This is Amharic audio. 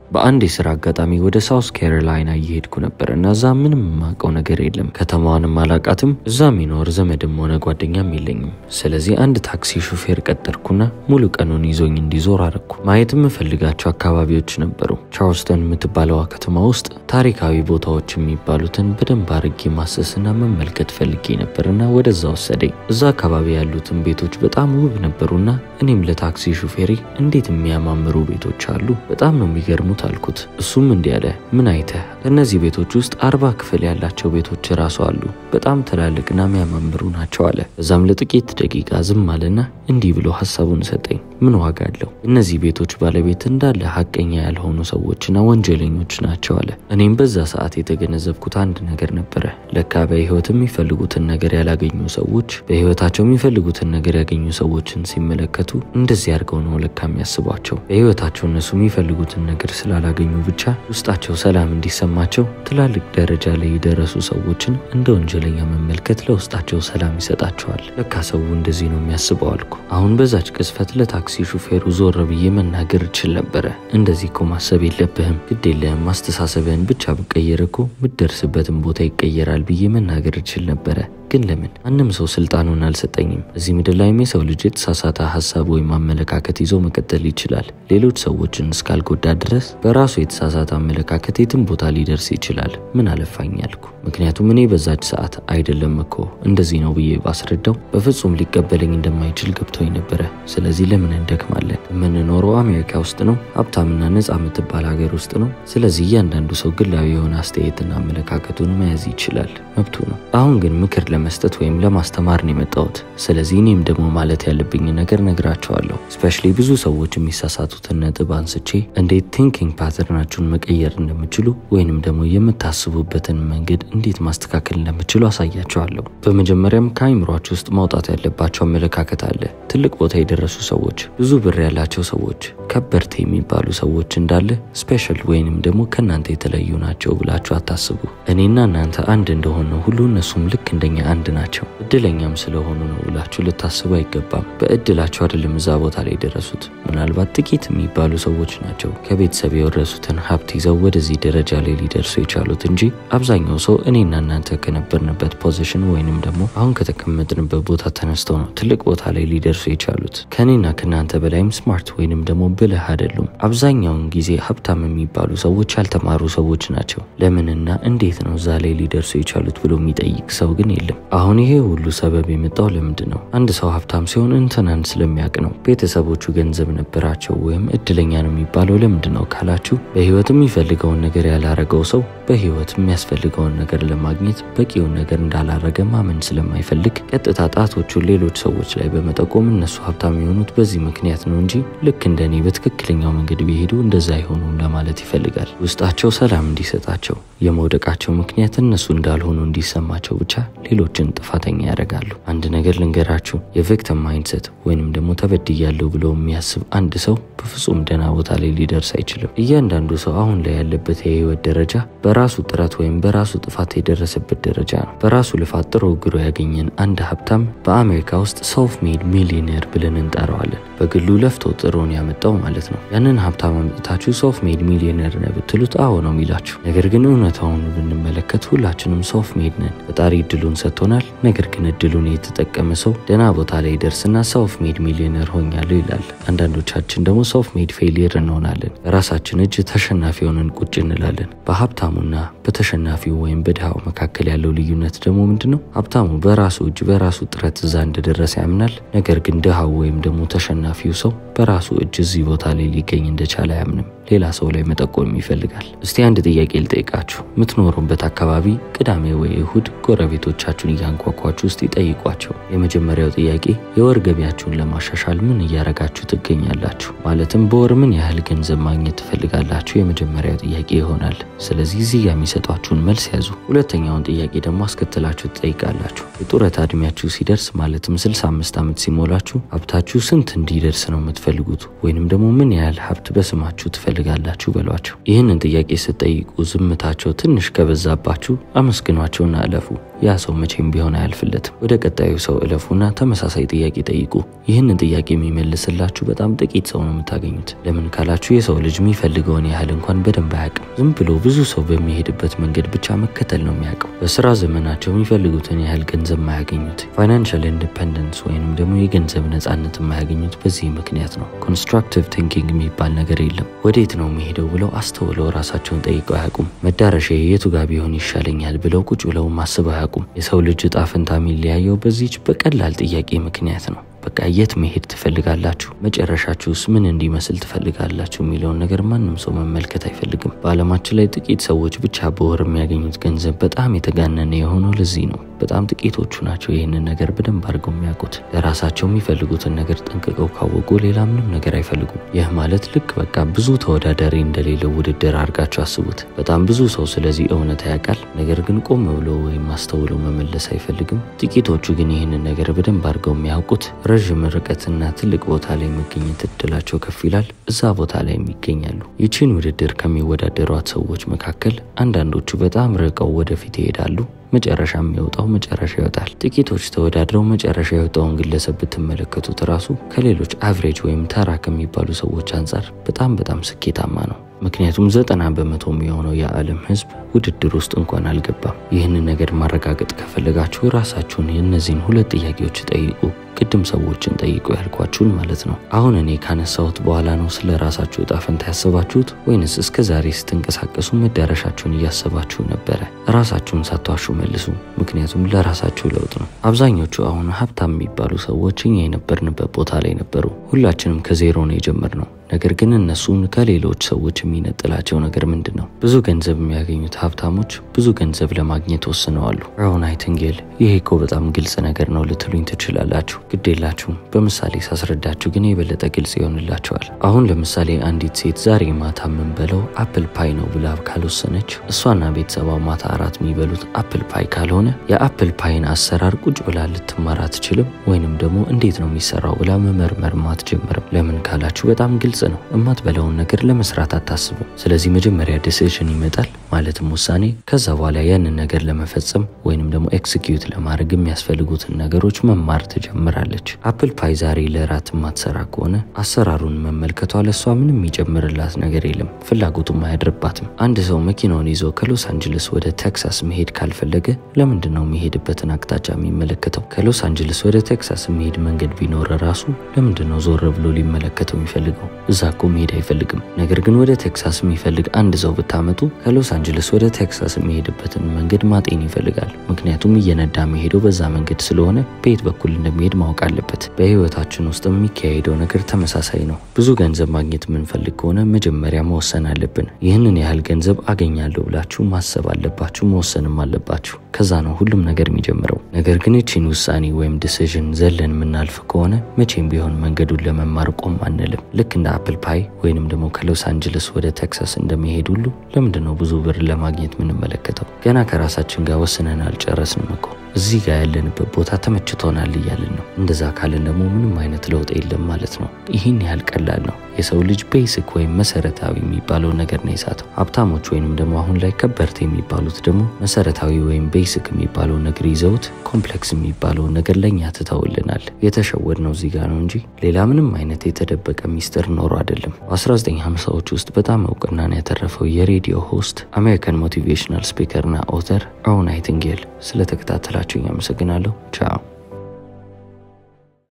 በአንድ የስራ አጋጣሚ ወደ ሳውስ ካሮላይና እየሄድኩ ነበር እና እዛ ምንም የማውቀው ነገር የለም። ከተማዋንም አላቃትም። እዛ የሚኖር ዘመድም ሆነ ጓደኛም የለኝም። ስለዚህ አንድ ታክሲ ሹፌር ቀጠርኩና ሙሉ ቀኑን ይዞኝ እንዲዞር አረግኩ። ማየት የምፈልጋቸው አካባቢዎች ነበሩ። ቻርልስተን የምትባለዋ ከተማ ውስጥ ታሪካዊ ቦታዎች የሚባሉትን በደንብ አርጌ ማሰስና መመልከት ፈልጌ ነበርና ወደዛ ወሰደኝ። እዛ አካባቢ ያሉትን ቤቶች በጣም ውብ ነበሩና እኔም ለታክሲ ሹፌሬ እንዴት የሚያማምሩ ቤቶች አሉ፣ በጣም ነው የሚገርሙት አልኩት። እሱም እንዲህ አለ፣ ምን አይተህ? ከእነዚህ ቤቶች ውስጥ አርባ ክፍል ያላቸው ቤቶች ራሱ አሉ፣ በጣም ትላልቅና የሚያማምሩ ናቸው አለ። እዛም ለጥቂት ደቂቃ ዝም አለና እንዲህ ብሎ ሀሳቡን ሰጠኝ። ምን ዋጋ አለው? እነዚህ ቤቶች ባለቤት እንዳለ ሀቀኛ ያልሆኑ ሰዎችና ወንጀለኞች ናቸው አለ። እኔም በዛ ሰዓት የተገነዘብኩት አንድ ነገር ነበረ። ለካ በህይወት የሚፈልጉትን ነገር ያላገኙ ሰዎች በህይወታቸው የሚፈልጉትን ነገር ያገኙ ሰዎችን ሲመለከቱ እንደዚህ አድርገው ነው ለካ የሚያስቧቸው። በህይወታቸው እነሱ የሚፈልጉትን ነገር ስላላገኙ ብቻ ውስጣቸው ሰላም እንዲሰማቸው ትላልቅ ደረጃ ላይ የደረሱ ሰዎችን እንደ ወንጀለኛ መመልከት ለውስጣቸው ሰላም ይሰጣቸዋል። ለካ ሰው እንደዚህ ነው የሚያስበው አልኩ። አሁን በዛች ቅስፈት ለታክሲ ሹፌሩ ዞር ብዬ መናገር እችል ነበረ። እንደዚህ እኮ ማሰብ የለብህም ግድ የለህም ማስተሳሰብህን ብቻ ብቀየር እኮ ምደርስበትን ቦታ ይቀየራል ብዬ መናገር እችል ነበረ። ግን ለምን ማንም ሰው ስልጣኑን አልሰጠኝም። እዚህ ምድር ላይም የሰው ልጅ የተሳሳተ ሀሳብ ወይም አመለካከት ይዞ መቀጠል ይችላል። ሌሎች ሰዎችን እስካልጎዳ ድረስ በራሱ የተሳሳተ አመለካከት የትም ቦታ ሊደርስ ይችላል። ምን አለፋኝ አልኩ። ምክንያቱም እኔ በዛች ሰዓት አይደለም እኮ እንደዚህ ነው ብዬ ባስረዳው በፍጹም ሊቀበለኝ እንደማይችል ገብቶኝ ነበረ። ስለዚህ ለምን እንደክማለን? የምንኖረው አሜሪካ ውስጥ ነው፣ ሀብታምና ነፃ የምትባል ሀገር ውስጥ ነው። ስለዚህ እያንዳንዱ ሰው ግላዊ የሆነ አስተያየትና አመለካከቱን መያዝ ይችላል፣ መብቱ ነው። አሁን ግን ምክር ለመስጠት ወይም ለማስተማር ነው የመጣሁት። ስለዚህ እኔም ደግሞ ማለት ያለብኝ ነገር ነግራቸዋለሁ። ስፔሻሊ ብዙ ሰዎች የሚሳሳቱትን ነጥብ አንስቼ እንዴት ቲንኪንግ ፓተርናችሁን መቀየር እንደምችሉ ወይንም ደግሞ የምታስቡበትን መንገድ እንዴት ማስተካከል እንደምችሉ አሳያቸዋለሁ። በመጀመሪያም ከአይምሯችሁ ውስጥ ማውጣት ያለባቸው አመለካከት አለ። ትልቅ ቦታ የደረሱ ሰዎች፣ ብዙ ብር ያላቸው ሰዎች፣ ከበርቴ የሚባሉ ሰዎች እንዳለ ስፔሻል ወይንም ደግሞ ከእናንተ የተለዩ ናቸው ብላችሁ አታስቡ። እኔና እናንተ አንድ እንደሆነ ሁሉ እነሱም ልክ እንደኛ አንድ ናቸው። እድለኛም ስለሆኑ ነው ብላችሁ ልታስቡ አይገባም። በእድላቸው አይደለም እዛ ቦታ ላይ የደረሱት። ምናልባት ጥቂት የሚባሉ ሰዎች ናቸው ከቤተሰብ የወረሱትን ሀብት ይዘው ወደዚህ ደረጃ ላይ ሊደርሱ የቻሉት እንጂ አብዛኛው ሰው እኔና እናንተ ከነበርንበት ፖዚሽን ወይንም ደግሞ አሁን ከተቀመጥንበት ቦታ ተነስተው ነው ትልቅ ቦታ ላይ ሊደርሱ የቻሉት። ከእኔና ከእናንተ በላይም ስማርት ወይንም ደግሞ ብልህ አይደሉም። አብዛኛውን ጊዜ ሀብታም የሚባሉ ሰዎች ያልተማሩ ሰዎች ናቸው። ለምንና እንዴት ነው እዛ ላይ ሊደርሱ የቻሉት ብሎ የሚጠይቅ ሰው ግን የለም። አሁን ይሄ ሁሉ ሰበብ የመጣው ለምንድን ነው? አንድ ሰው ሀብታም ሲሆን እንትናን ስለሚያውቅ ነው። ቤተሰቦቹ ገንዘብ ነበራቸው ወይም እድለኛ ነው የሚባለው ለምንድን ነው ካላችሁ በህይወት የሚፈልገውን ነገር ያላረገው ሰው በህይወት የሚያስፈልገውን ነገር ለማግኘት በቂውን ነገር እንዳላረገ ማመን ስለማይፈልግ ቀጥታ ጣቶቹን ሌሎች ሰዎች ላይ በመጠቆም እነሱ ሀብታም የሆኑት በዚህ ምክንያት ነው እንጂ ልክ እንደኔ በትክክለኛው መንገድ ቢሄዱ እንደዛ አይሆኑም ለማለት ይፈልጋል። ውስጣቸው ሰላም እንዲሰጣቸው የመውደቃቸው ምክንያት እነሱ እንዳልሆኑ እንዲሰማቸው ብቻ ሌሎችን ጥፋተኛ ያደርጋሉ። አንድ ነገር ልንገራችሁ፣ የቪክተም ማይንድሰት ወይንም ደግሞ ተበድያለሁ ብሎ የሚያስብ አንድ ሰው በፍጹም ደህና ቦታ ላይ ሊደርስ አይችልም። እያንዳንዱ ሰው አሁን ላይ ያለበት የህይወት ደረጃ በራሱ ጥረት ወይም በራሱ ጥፋት የደረሰበት ደረጃ ነው። በራሱ ልፋት ጥሮ ግሮ ያገኘን አንድ ሀብታም በአሜሪካ ውስጥ ሰልፍ ሜድ ሚሊዮኔር ብለን እንጠራዋለን። በግሉ ለፍቶ ጥሮን ያመጣው ማለት ነው። ያንን ሀብታም አምጥታችሁ ሰልፍ ሜድ ሚሊዮኔር ነህ ብትሉት አዎ ነው የሚላችሁ። ነገር ግን እውነታውን ብንመለከት ሁላችንም ሰልፍ ሜድ ነን። ፈጣሪ እድሉን ሰጥቶናል። ነገር ግን እድሉን የተጠቀመ ሰው ደህና ቦታ ላይ ደርስና ሰልፍ ሜድ ሚሊዮነር ሆኛለሁ ይላል። አንዳንዶቻችን ደግሞ ሰልፍ ሜድ ፌሊየር እንሆናለን። በራሳችን እጅ ተሸናፊ ሆነን ቁጭ እንላለን። በሀብታሙና በተሸናፊው ወይም በድሃው መካከል ያለው ልዩነት ደግሞ ምንድን ነው? ሀብታሙ በራሱ እጅ በራሱ ጥረት እዛ እንደደረሰ ያምናል። ነገር ግን ድሃው ወይም ደግሞ ተሸናፊው ሰው በራሱ እጅ እዚህ ቦታ ላይ ሊገኝ እንደቻለ አያምንም። ሌላ ሰው ላይ መጠቆም ይፈልጋል። እስቲ አንድ ጥያቄ ልጠይቃችሁ። የምትኖሩበት አካባቢ ቅዳሜ ወይ እሁድ ጎረቤቶቻችሁን እያንኳኳችሁ ውስጥ ይጠይቋቸው። የመጀመሪያው ጥያቄ የወር ገቢያችሁን ለማሻሻል ምን እያረጋችሁ ትገኛላችሁ? ማለትም በወር ምን ያህል ገንዘብ ማግኘት ትፈልጋላችሁ? የመጀመሪያው ጥያቄ ይሆናል። ስለዚህ እዚህ ጋር የሚሰጧችሁን መልስ ያዙ። ሁለተኛውን ጥያቄ ደግሞ አስከትላችሁ ትጠይቃላችሁ። የጡረታ እድሜያችሁ ሲደርስ ማለትም 65 ዓመት ሲሞላችሁ ሀብታችሁ ስንት እንዲደርስ ነው የምትፈልጉት? ወይንም ደግሞ ምን ያህል ሀብት በስማችሁ ትፈልጋላችሁ በሏቸው። ይህንን ጥያቄ ስትጠይቁ ዝምታቸው ትንሽ ከበዛባችሁ አመስግኗቸውና አለፉ። ያ ሰው መቼም ቢሆን አያልፍለትም። ወደ ቀጣዩ ሰው እለፉና ተመሳሳይ ጥያቄ ጠይቁ። ይህንን ጥያቄ የሚመልስላችሁ በጣም ጥቂት ሰው ነው የምታገኙት። ለምን ካላችሁ የሰው ልጅ የሚፈልገውን ያህል እንኳን በደንብ አያውቅም። ዝም ብሎ ብዙ ሰው በሚሄድበት መንገድ ብቻ መከተል ነው የሚያውቀው። በስራ ዘመናቸው የሚፈልጉትን ያህል ገንዘብ የማያገኙት፣ ፋይናንሻል ኢንዲፐንደንስ ወይንም ደግሞ የገንዘብ ነጻነት የማያገኙት በዚህ ምክንያት ነው። ኮንስትራክቲቭ ቲንኪንግ የሚባል ነገር የለም። ወዴት ነው የሚሄደው ብለው አስተውለው ራሳቸውን ጠይቀው አያውቁም። መዳረሻ የቱ ጋር ቢሆን ይሻለኛል ብለው ቁጭ ብለው ማስበው አያውቁም። የሰው ልጅ እጣ ፈንታ የሚለያየው በዚች በቀላል ጥያቄ ምክንያት ነው። በቃ የት መሄድ ትፈልጋላችሁ? መጨረሻችሁስ ምን እንዲመስል ትፈልጋላችሁ? የሚለውን ነገር ማንም ሰው መመልከት አይፈልግም። በዓለማችን ላይ ጥቂት ሰዎች ብቻ በወር የሚያገኙት ገንዘብ በጣም የተጋነነ የሆነው ለዚህ ነው። በጣም ጥቂቶቹ ናቸው ይህንን ነገር በደንብ አድርገው የሚያውቁት። ለራሳቸው የሚፈልጉትን ነገር ጠንቅቀው ካወቁ ሌላ ምንም ነገር አይፈልጉም። ይህ ማለት ልክ በቃ ብዙ ተወዳዳሪ እንደሌለው ውድድር አድርጋችሁ አስቡት። በጣም ብዙ ሰው ስለዚህ እውነት ያውቃል፣ ነገር ግን ቆም ብሎ ወይም አስተውሎ መመለስ አይፈልግም። ጥቂቶቹ ግን ይህንን ነገር በደንብ አድርገው የሚያውቁት ረዥም ርቀትና ትልቅ ቦታ ላይ መገኘት እድላቸው ከፍ ይላል። እዛ ቦታ ላይ ይገኛሉ። ይቺን ውድድር ከሚወዳደሯት ሰዎች መካከል አንዳንዶቹ በጣም ርቀው ወደፊት ይሄዳሉ። መጨረሻ የሚወጣው መጨረሻ ይወጣል። ጥቂቶች ተወዳድረው መጨረሻ የወጣውን ግለሰብ ብትመለከቱት ራሱ ከሌሎች አቭሬጅ ወይም ተራ ከሚባሉ ሰዎች አንጻር በጣም በጣም ስኬታማ ነው። ምክንያቱም ዘጠና በመቶ የሚሆነው የዓለም ሕዝብ ውድድር ውስጥ እንኳን አልገባም። ይህንን ነገር ማረጋገጥ ከፈለጋችሁ ራሳችሁን የእነዚህን ሁለት ጥያቄዎች ጠይቁ። ቅድም ሰዎችን ጠይቁ ያልኳችሁን ማለት ነው። አሁን እኔ ካነሳሁት በኋላ ነው ስለ ራሳችሁ እጣ ፈንታ ያሰባችሁት ወይንስ እስከ ዛሬ ስትንቀሳቀሱ መዳረሻችሁን እያሰባችሁ ነበረ? ራሳችሁን ሳትዋሹ መልሱ። ምክንያቱም ለራሳችሁ ለውጥ ነው። አብዛኞቹ አሁን ሀብታም የሚባሉ ሰዎች እኛ የነበርንበት ቦታ ላይ ነበሩ። ሁላችንም ከዜሮ ነው የጀመርነው። ነገር ግን እነሱን ከሌሎች ሰዎች የሚነጥላቸው ነገር ምንድን ነው? ብዙ ገንዘብ የሚያገኙት ሀብታሞች ብዙ ገንዘብ ለማግኘት ወስነዋሉ። ራውን ናይቲንጌል ይሄ እኮ በጣም ግልጽ ነገር ነው ልትሉኝ ትችላላችሁ። ግድ የላችሁም። በምሳሌ ሳስረዳችሁ ግን የበለጠ ግልጽ ይሆንላቸዋል። አሁን ለምሳሌ አንዲት ሴት ዛሬ ማታ የምንበለው አፕል ፓይ ነው ብላ ካልወሰነች፣ እሷና ቤተሰቧ ማታ አራት የሚበሉት አፕል ፓይ ካልሆነ የአፕል ፓይን አሰራር ቁጭ ብላ ልትማር አትችልም። ወይንም ደግሞ እንዴት ነው የሚሰራው ብላ መመርመር አትጀምርም። ለምን ካላችሁ በጣም ግልጽ ነው። እማትበላውን ነገር ለመስራት አታስብም። ስለዚህ መጀመሪያ ዲሲዥን ይመጣል፣ ማለትም ውሳኔ። ከዛ በኋላ ያንን ነገር ለመፈጸም ወይንም ደግሞ ኤክስኪዩት ለማድረግ የሚያስፈልጉትን ነገሮች መማር ትጀምራለች። አፕል ፓይ ዛሬ ለራት የማትሰራ ከሆነ አሰራሩን መመልከቷ ለእሷ ምንም የሚጨምርላት ነገር የለም፣ ፍላጎቱም አያድርባትም። አንድ ሰው መኪናውን ይዞ ከሎስ አንጅለስ ወደ ቴክሳስ መሄድ ካልፈለገ ለምንድን ነው የሚሄድበትን አቅጣጫ የሚመለከተው? ከሎስ አንጅለስ ወደ ቴክሳስ የሚሄድ መንገድ ቢኖር ራሱ ለምንድን ነው ዞር ብሎ ሊመለከተው የሚፈልገው? እዛ እኮ መሄድ አይፈልግም። ነገር ግን ወደ ቴክሳስ የሚፈልግ አንድ ሰው ብታመጡ ከሎስ አንጅለስ ወደ ቴክሳስ የሚሄድበትን መንገድ ማጤን ይፈልጋል። ምክንያቱም እየነዳ የሚሄደው በዛ መንገድ ስለሆነ በየት በኩል እንደሚሄድ ማወቅ አለበት። በህይወታችን ውስጥ የሚካሄደው ነገር ተመሳሳይ ነው። ብዙ ገንዘብ ማግኘት የምንፈልግ ከሆነ መጀመሪያ መወሰን አለብን። ይህንን ያህል ገንዘብ አገኛለሁ ብላችሁ ማሰብ አለባችሁ፣ መወሰንም አለባችሁ። ከዛ ነው ሁሉም ነገር የሚጀምረው። ነገር ግን ይቺን ውሳኔ ወይም ዲሲዥን ዘለን የምናልፍ ከሆነ መቼም ቢሆን መንገዱን ለመማር ቆም አንልም። ልክ እንደ አፕል ፓይ ወይንም ደግሞ ከሎስ አንጅለስ ወደ ቴክሳስ እንደሚሄድ ሁሉ ለምንድን ነው ብዙ ብር ለማግኘት የምንመለከተው? ገና ከራሳችን ጋር ወስነን አልጨረስንም እኮ እዚህ ጋር ያለንበት ቦታ ተመችቶናል እያልን ነው። እንደዛ ካለን ደግሞ ምንም አይነት ለውጥ የለም ማለት ነው። ይህን ያህል ቀላል ነው። የሰው ልጅ ቤሲክ ወይም መሰረታዊ የሚባለው ነገር ነው የሳተው። ሀብታሞች ወይንም ደግሞ አሁን ላይ ከበርቴ የሚባሉት ደግሞ መሰረታዊ ወይም ቤሲክ የሚባለው ነገር ይዘውት ኮምፕሌክስ የሚባለውን ነገር ለእኛ ትተውልናል። የተሸወድ ነው እዚህ ጋር ነው እንጂ ሌላ ምንም አይነት የተደበቀ ሚስጥር ኖሮ አይደለም። በ1950ዎች ውስጥ በጣም እውቅናን ያተረፈው የሬዲዮ ሆስት አሜሪካን ሞቲቬሽናል ስፒከርና ኦተር ራውን ናይቲንጌል ስለተከታተላችሁኝ አመሰግናለሁ። ቻው